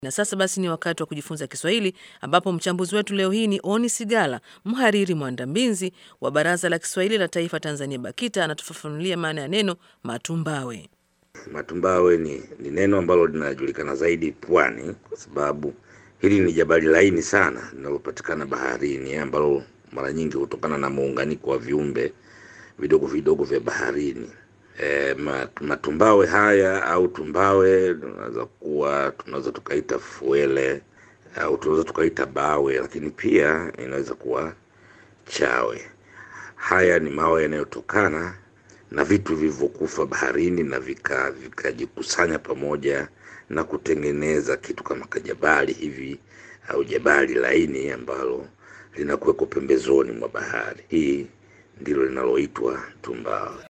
Na sasa basi ni wakati wa kujifunza Kiswahili ambapo mchambuzi wetu leo hii ni Oni Sigala, mhariri mwandambizi wa Baraza la Kiswahili la Taifa Tanzania BAKITA, anatufafanulia maana ya neno matumbawe. Matumbawe ni, ni neno ambalo linajulikana zaidi pwani, kwa sababu hili ni jabali laini sana linalopatikana baharini, ambalo mara nyingi hutokana na muunganiko wa viumbe vidogo vidogo vya baharini. E, matumbawe haya au tumbawe tunaweza kuwa tunaweza tukaita fuele au tunaweza tukaita bawe, lakini pia inaweza kuwa chawe. Haya ni mawe yanayotokana na vitu vilivyokufa baharini na vikajikusanya vika pamoja na kutengeneza kitu kama kajabali hivi au jabali laini ambalo linakuweko pembezoni mwa bahari. Hii ndilo linaloitwa tumbawe.